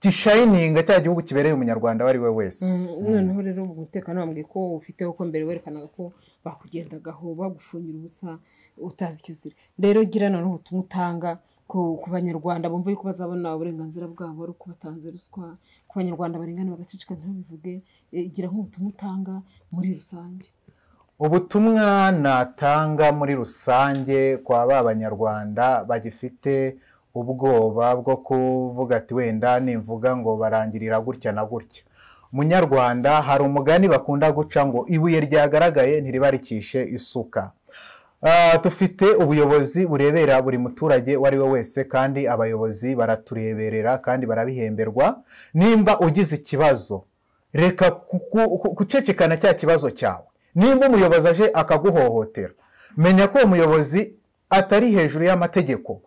gishayininga cya gihugu kibereye umunyarwanda uwo ari we wese Mm, noneho rero ubu umutekano wambwiye ko ufiteho ko mbere werekanaga ko bakugendagaho bagufungira ubusa utazi icyo uzira rero gira noneho ubutumwa utanga ku, ku banyarwanda bumva yuko bazabona uburenganzira bwabo ari ukubatanze ruswa ku banyarwanda barengana bagaceceka ntibabivuge Eh, gira nk'ubutumwa utanga muri rusange ubutumwa natanga muri rusange kwa ba banyarwanda bagifite ubwoba bwo kuvuga ati wenda nimvuga ngo barangirira gutya na gutya munyarwanda hari umugani bakunda guca ngo ibuye ryagaragaye ntiribarikishe isuka Ah, dufite ubuyobozi burebera buri muturage uwo ari we wese kandi abayobozi baratureberera kandi barabihemberwa nimba ugize ikibazo reka kuku- ku- gucecekana cya kibazo cyawe nimba umuyobozi aje akaguhohotera menya ko uwo muyobozi atari hejuru y'amategeko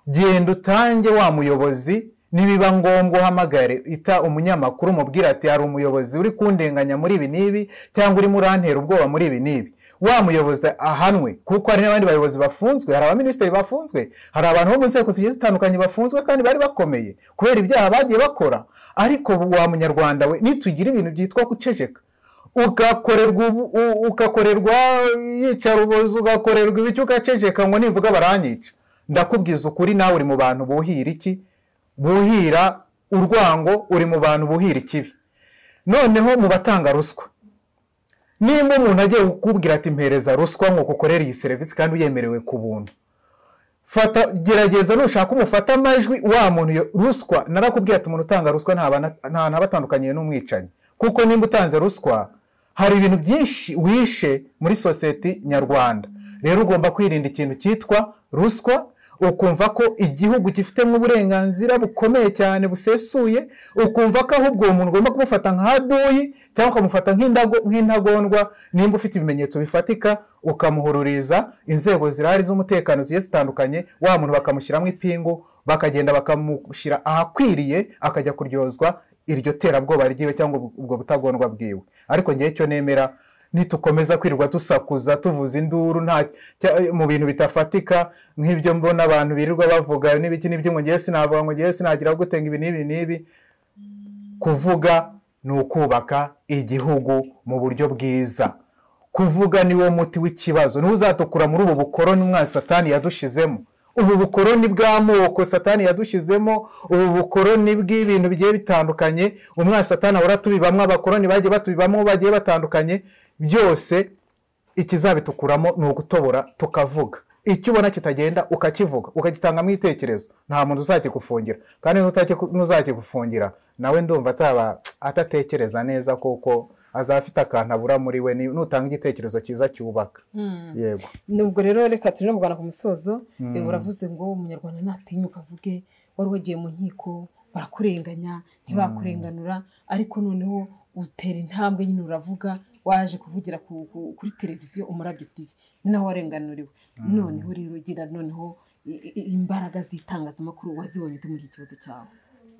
genda utange wa muyobozi nibiba ngombwa uhamagare ita umunyamakuru umubwira ati hari umuyobozi uri kundenganya muri ibi n'ibi cyangwa urimo urantera ubwoba muri ibi n'ibi wa muyobozi ahanwe kuko hari n'abandi bayobozi bafunzwe hari abaminisitiri bafunzwe hari abantu bo mu nzego zigiye zitandukanye bafunzwe kandi bari bakomeye kubera ibyaha bagiye bakora ariko wa munyarwanda we nitugira ibintu byitwa guceceka ugakorerwa ubu- u- ugakorerwa yicara ubuzi ugakorerwa ibiki ugaceceka ngo nivuga baranyica ndakubwiza ukuri nawe uri mu bantu buhira iki buhira urwango uri mu bantu buhira ikibi noneho mu batanga ruswa nimba umuntu agiye kukubwira ati mpereza ruswa ngo kukorere iyi serivisi kandi uyemerewe ku buntu fata gerageza nushaka umufata amajwi wa muntu iyo ruswa narakubwiye ati umuntu utanga ruswa ntabana- nta ntaba atandukaniye n'umwicanyi kuko nimba utanze ruswa hari ibintu byinshi wishe muri sosiyete nyarwanda rero ugomba kwirinda ikintu cyitwa ruswa ukumva ko igihugu gifitemo uburenganzira bukomeye cyane busesuye ukumva ko ahubwo uwo muntu ugomba kumufata nk'aduyi cyangwa ukamufata nk'indago- nk'intagondwa nimba ufite ibimenyetso bifatika ukamuhururiza inzego zirahari z'umutekano zigiye zitandukanye wa muntu bakamushyiramo ipingu bakagenda bakamushyira ahakwiriye akajya kuryozwa iryo terabwoba ryiwe cyangwa ubwo ubwo butagondwa bwiwe ariko ngewe icyo nemera nitukomeza kwirirwa dusakuza tuvuza induru nta cya- mu bintu bitafatika nk'ibyo mbona abantu birirwa bavuga n'ibiki n'ibyo ngo ngewe sinavuga ngo ngewe sinagira gutenga ibi n'ibi n'ibi kuvuga ni ukubaka igihugu mu buryo bwiza kuvuga ni wo muti w'ikibazo niwo uzatukura muri ubu bukoroni umwana satani yadushizemo ubu bukoroni bw'amoko satani yadushyizemo ubu bukoroni bw'ibintu bigiye bitandukanye umwana satani ahora atubibamo abakoroni bagiye batubibamo bagiye batandukanye byose ikizabitukuramo ni ugutobora tukavuga icyo ubona kitagenda ukakivuga ukagitangamo igitekerezo nta muntu uzakigufungira kandi n'utaki- n'uzakigufungira nawe ndumva ataba atatekereza neza kuko azaba afite akantu abura muri we ni- nutanga igitekerezo cyiza cyubaka Mm. yego nubwo rero reka turi no kugana ku musozo Mm. eh, uravuze ngo umunyarwanda ntatinyuka avuge wari wagiye mu nkiko barakurenganya ntibakurenganura ariko noneho utera intambwe nyine uravuga waje kuvugira ku- ku- kuri televiziyo umurabyo tv ni nawe warenganuriwe noneho rero ugira noneho i- i- imbaraga z'itangazamakuru wazibonye ute muri iki kibazo cyawe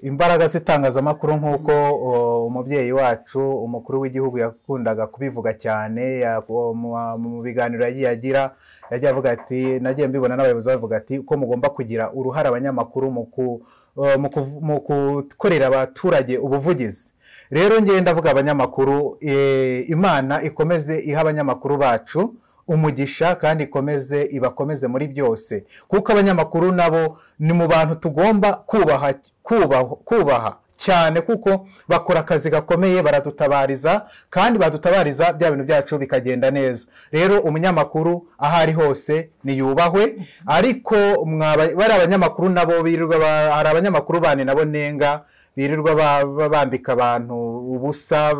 imbaraga z'itangazamakuru nk'uko o, umubyeyi wacu umukuru w'igihugu yakundaga kubivuga cyane ya- o, mu- mu biganiro yagiye agira yagiye avuga ati nagiye mbibona n'abayobozi bavuga ati ko mugomba kugira uruhare abanyamakuru mu ku- o, mu kuvu- mu gukorera abaturage ubuvugizi rero ngenda ndavuga abanyamakuru eh, imana ikomeze ihe abanyamakuru bacu umugisha kandi ikomeze ibakomeze muri byose kuko abanyamakuru nabo ni mu bantu tugomba kubaha kubaho- kubaha cyane kuko bakora akazi gakomeye baradutabariza kandi badutabariza bya bintu byacu bikagenda neza rero umunyamakuru aho ari hose niyubahwe ariko mwaba- bari abanyamakuru nabo birirwa ba- hari abanyamakuru bane nabo nenga birirwa ba- ba- bambika abantu ubusa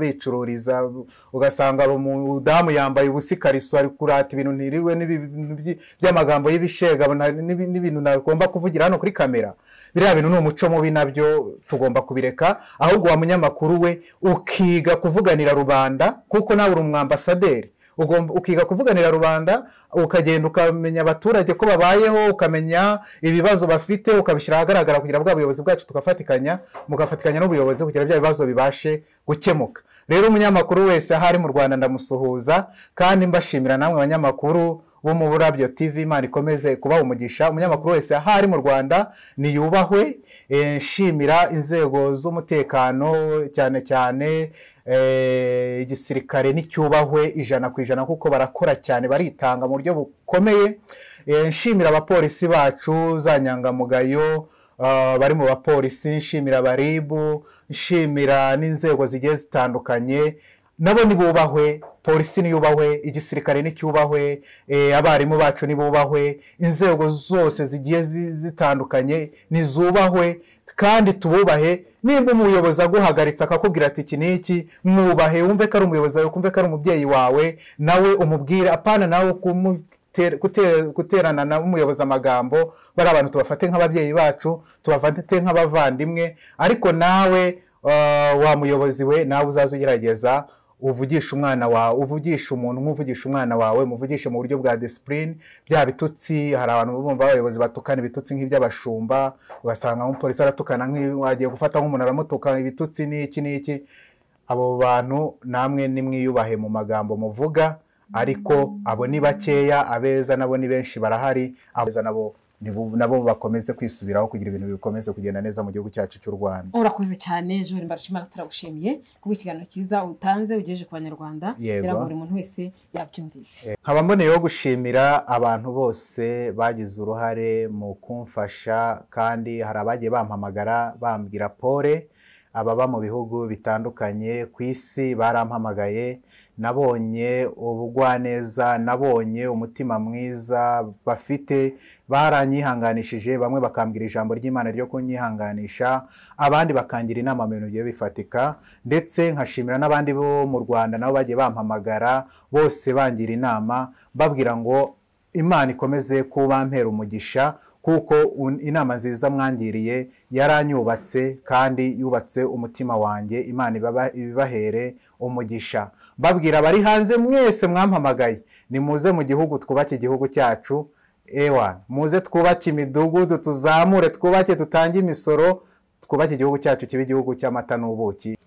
babicururiza ugasanga umudamu yambaye ubusa ikariso ari kurata ibintu ntirirwe n'ibintu by- by'amagambo y'ibishega na- n'ibi- n'ibintu nagomba kuvugira hano kuri kamera biriya bintu ni umuco mubi nabyo tugomba kubireka ahubwo wa munyamakuru we ukiga kuvuganira rubanda kuko nawe uri umwambasaderi ugomba ukiga kuvuganira rubanda ukagenda ukamenya abaturage ko babayeho ukamenya ibibazo bafite ukabishyira ahagaragara kugira bwa buyobozi bwacu tugafatikanya mugafatikanya n'ubuyobozi kugira bya bibazo bibashe gukemuka rero umunyamakuru wese aho ari mu rwanda ndamusuhuza kandi mbashimira namwe abanyamakuru bo mu burabyo tv imana ikomeze kubaha umugisha umunyamakuru wese aho ari mu rwanda niyubahwe eh, nshimira inzego z'umutekano cyane cyane eh, igisirikare nticyubahwe ijana ku ijana kuko barakora cyane baritanga mu buryo bukomeye Eh, nshimira abapolisi bacu za nyangamugayo ah, bari mu bapolisi nshimira baribu nshimira n'inzego zigiye zitandukanye nabo nibubahwe polisi niyubahwe igisirikare nicyubahwe eh, abarimu bacu nibubahwe inzego zose zigiye zi- zitandukanye nizubahwe kandi tububahe nimba umuyobozi aguhagaritse akakubwira ati iki n'iki mwubahe wumve ko ari umuyobozi wawe kumve ko ari umubyeyi wawe nawe umubwire apana nawe kumu ter- gute- guterana na umuyobozi amagambo bari abantu tubafate nk'ababyeyi bacu tubafate nk'abavandimwe ariko nawe eh, wa muyobozi we nawe uzaze ugerageza uvugisha umwana wawe uvugisha umuntu nk'uvugisha umwana wawe muvugishe mu buryo bwa disipurine bya bitutsi hari abantu bumva abayobozi batukana ibitutsi nk'iby'abashumba ugasanga nk'umupolisi aratukana nk'i- wagiye gufata nk'umuntu aramutuka ibitutsi n'iki n'iki abo bantu namwe nimwiyubahe mu magambo muvuga ariko abo ni bakeya abeza nabo ni benshi barahari abeza nabo nibu- nabo bakomeze kwisubiraho kugira ibintu bikomeze kugenda neza mu gihugu cyacu cy'u rwanda urakoze cyane jori mbarashimana turagushimiye kubwo ikiganiro cyiza utanze ugejeje ku banyarwanda Yego. kugira ngo buri muntu wese yabyumvise Eh, nkaba mboneyeho gushimira abantu bose bagize uruhare mu kumfasha kandi hari abagiye bampamagara bambwira pole ababa mu bihugu bitandukanye ku isi barampamagaye nabonye ubugwaneza nabonye umutima mwiza bafite baranyihanganishije bamwe bakambwira ijambo ry'imana ryo kunyihanganisha abandi bakangira inama mu bintu bigiye bifatika ndetse nkashimira n'abandi bo mu rwanda nabo bagiye bampamagara bose bangira inama babwira ngo imana ikomeze kubampera umugisha kuko un- inama nziza mwangiriye yaranyubatse kandi yubatse umutima wanjye imana ibaba- ibibahere umugisha babwira abari hanze mwese mwampamagaye nimuze mu gihugu twubake igihugu cyacu ewa muze twubake imidugudu tuzamure twubake tutange imisoro twubake igihugu cyacu kibe igihugu cy'amata n'ubuki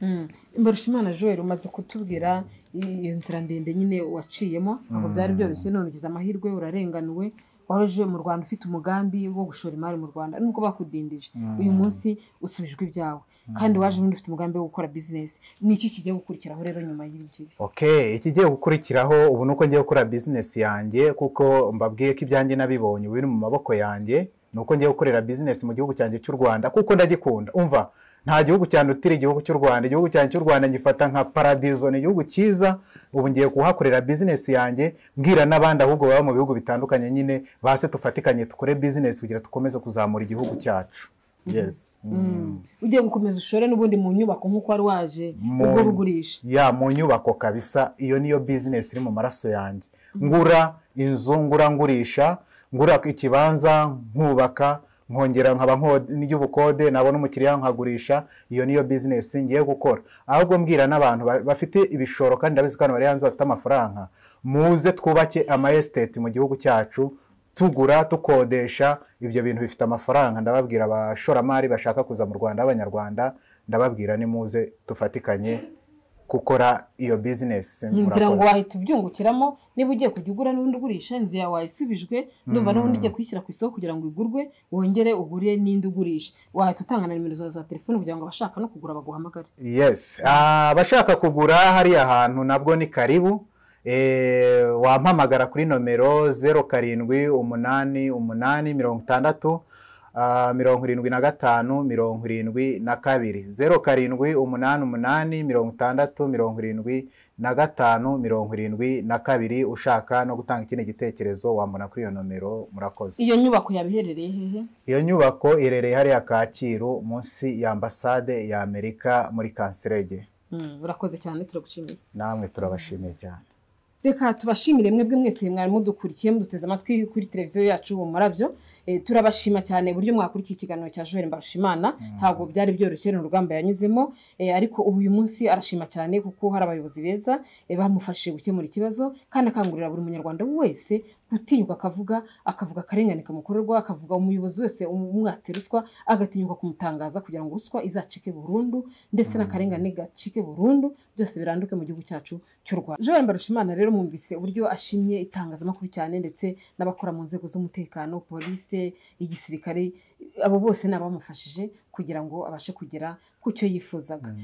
mbarushimana joel umaze kutubwira iyo nzira ndende nyine waciyemo ntabwo byari byoroshye none ugize amahirwe urarenganuwe waje mu rwanda ufite umugambi wo gushora imari mu rwanda nubwo bakudindije uyu munsi usubijwe ibyawe kandi waje ubundi ufite umugambi wo gukora bizinesi ni iki kigiye gukurikiraho rero nyuma y'ibi ngibi okay ikigiye gukurikiraho ubu ni uko ngiye gukora bizinesi yanjye kuko mbabwiye ko ibyanjye nabibonye ubu biri mu maboko yanjye ni uko ngiye gukorera bizinesi mu gihugu cyanjye cy'u rwanda kuko ndagikunda umva nta gihugu cyandutira igihugu cy'u rwanda igihugu cyanjye cy'u rwanda ngifata nka paradizo ni igihugu cyiza ubu ngiye kuhakorera bizinesi yanjye mbwira n'abandi ahubwo baba mu bihugu bitandukanye nyine base tufatikanye dukore bizinesi kugira dukomeze kuzamura igihugu cyacu yes ugiye gukomeza ushore n'ubundi mu nyubako nk'uko wari waje Mu- ubwo rugurisha ya mu nyubako kabisa iyo niyo bizinesi iri mu maraso yanjye ngura inzu ngura ngurisha ngura ikibanza nkubaka nkongera nkaba n'iy'ubukode nabona umukiriya nkagurisha iyo niyo bizinesi ngiye gukora ahubwo mbwira n'abantu ba- bafite ibishoro kandi ndabizi ko abantu bari hanze bafite amafaranga muze twubake ama esiteti mu gihugu cyacu tugura tukodesha ibyo bintu bifite amafaranga ndababwira abashoramari bashaka kuza mu rwanda b'abanyarwanda ndababwira nimuze tufatikanye gukora iyo bizinesi ngira ngo murakoze. wahita ubyungukiramo niba ugiye kujya ugura n'ubundi ugurisha inzu yawe wayisubijwe ndumva n'ubundi ugiye kuyishyira ku isoko kugira ngo igurwe wongere ugure n'indi ugurisha wahita utanga na nimero zawe za telefoni kugira ngo abashaka no kugura baguhamagare yes Ah, abashaka kugura hariya hantu nabwo ni karibu Eh, wampamagara kuri nomero zeru karindwi umunani umunani mirongo itandatu ah, mirongo irindwi na gatanu mirongo irindwi na kabiri zeru karindwi umunani umunani mirongo itandatu mirongo irindwi na gatanu mirongo irindwi na kabiri ushaka no gutanga ikindi gitekerezo wambona kuri iyo nomero murakoze iyo nyubako yaba iherereye hehe iyo nyubako irereye hariya kacyiru munsi ya ambasade ya amerika muri kanserege Mm, urakoze cyane turagushimiye namwe turabashimiye cyane reka tubashimire mwebwe mwese mwari mudukurikiye muduteze amatwi kuri televiziyo yacu ubu murabyo Eh, turabashima cyane uburyo mwakurikiye ikiganiro cya joel mbarushimana ntabwo byari byoroshye ni urugamba yanyuzemo Eh, ariko ubu uyu munsi arashima cyane kuko hari abayobozi beza eh, bamufashije gukemura ikibazo kandi akangurira buri munyarwanda wese gutinyuka akavuga akavuga akarengane kamukorerwa akavuga umuyobozi wese umwatse ruswa agatinyuka kumutangaza kugira ngo ruswa izacike burundu ndetse n'akarengane gacike burundu byose biranduke mu gihugu cyacu cy'u Rwanda Joel Mbarushimana rero mwumvise uburyo ashimye itangazamakuru cyane ndetse n'abakora mu nzego z'umutekano polisi igisirikare abo bose ni abamufashije kugira ngo abashe kugera ku cyo yifuzaga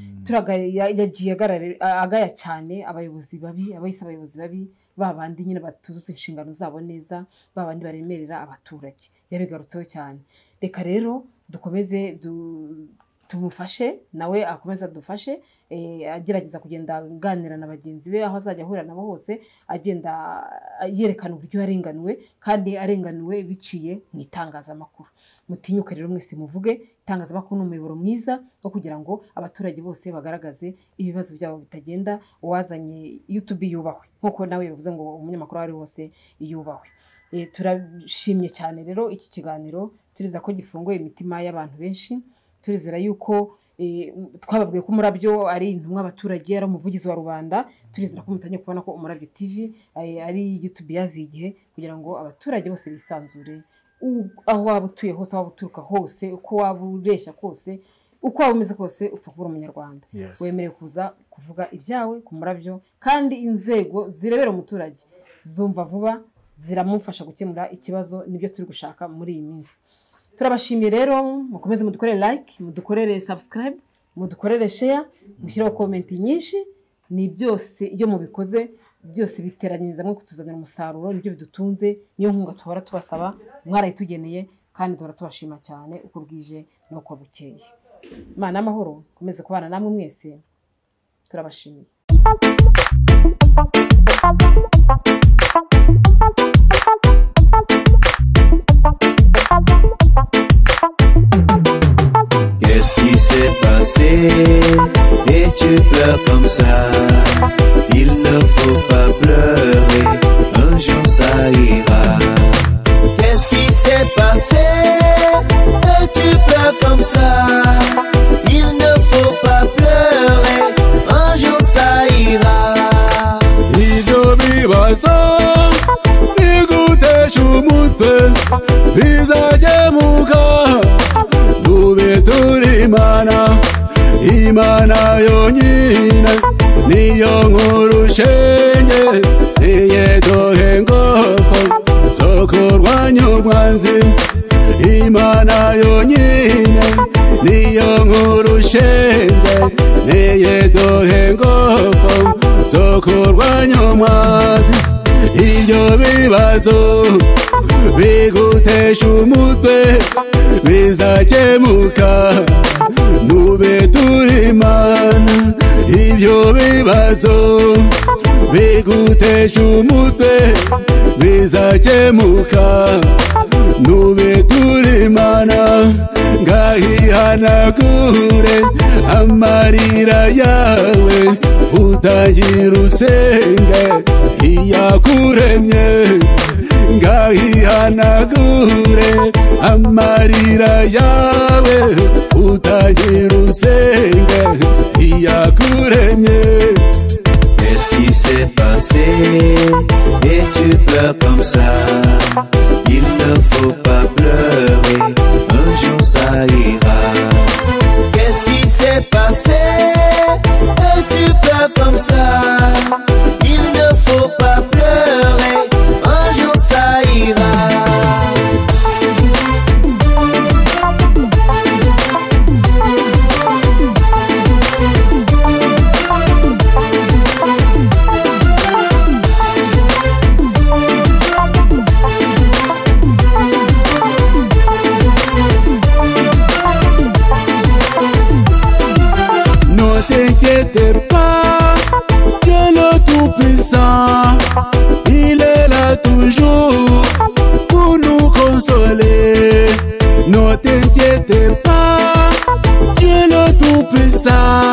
yagiye agara- agaya cyane abayobozi babi abayise abayobozi babi ba bandi nyine batuzuza inshingano zabo neza ba bandi baremerera abaturage yabigarutseho cyane reka rero dukomeze du- tumufashe nawe akomeze adufashe eh, agerageza kugenda aganira na bagenzi be aho azajya ahurira nabo hose agenda ah, yerekana uburyo yarenganuwe kandi arenganuwe biciye mu itangazamakuru mutinyuke rero mwese muvuge itangazamakuru ni umuyoboro mwiza wo kugira ngo abaturage bose bagaragaze ibibazo byabo bitagenda uwazanye yutubi yubahwe nk'uko nawe yavuze ngo umunyamakuru aho ari hose yubahwe Eh, turashimye cyane rero iki kiganiro turizera ko gifunguye imitima y'abantu benshi turizera yuko eh, twababwiye ko umurabyo ari intumwa abaturage ari umuvugizi wa rubanda turizera ko mutangiye kubona ko umurabyo tv eh, ari youtube yaziye igihe kugira ngo abaturage bose bisanzure U- aho waba utuye hose aho waba uturuka hose uko waba ureshya kose uko waba umeze kose upfa kuba uri umunyarwanda Yes. wemerewe kuza kuvuga ibyawe ku murabyo kandi inzego zirebera umuturage zumva vuba ziramufasha gukemura ikibazo nibyo turi gushaka muri iyi minsi turabashimiye rero mukomeze mudukorere like mudukorere subscribe mudukorere share mushyireho komenti nyinshi ni byose iyo mubikoze byose biteranyiriza mwo kutuzanira umusaruro nibyo bidutunze niyo nkunga tuhora tubasaba mwarayitugeneye kandi duhora tubashima cyane uko bwije n'uko bukeye imana y'amahoro ikomeze kubana namwe mwese turabashimiye Qu'est-ce qui s'est passé Et tu pleures comme ça Il ne faut pas pleurer Un jour ça ira Qu'est-ce qui s'est passé Et tu pleures comme ça Il ne faut pas pleurer Un jour ça ira Ibyo bibazo biguteje umutwe bizakemuka dube turi imana imana yonyine niyo nkuru shenge niye duhe ngoso zo kurwanya umwanzi imana yonyine niyo nkuru shenge niye duhe ngoso zo kurwanya umwanzi ibyo bibazo bigutesha umutwe bizakemuka mube turi mana ibyo bibazo bigutesha umutwe bizakemuka mube turi mana ntayihanagure amarira yawe utagira usenge iyakuremye ngahihanagure amarira yawe utagira usenge iyakuremye Qu'est-ce qui s'est passé Et tu pleures comme ça Il ne faut pas pleurer Un jour ça ira Qu'est-ce qui s'est passé Et tu pleures comme ça Il ne faut pas pleurer Un jour ça ira No t'inquiète pas, Dieu le Tout-Puissant, il est là toujours pour nous consoler. Ne t'inquiète pas, Dieu le Tout-Puissant,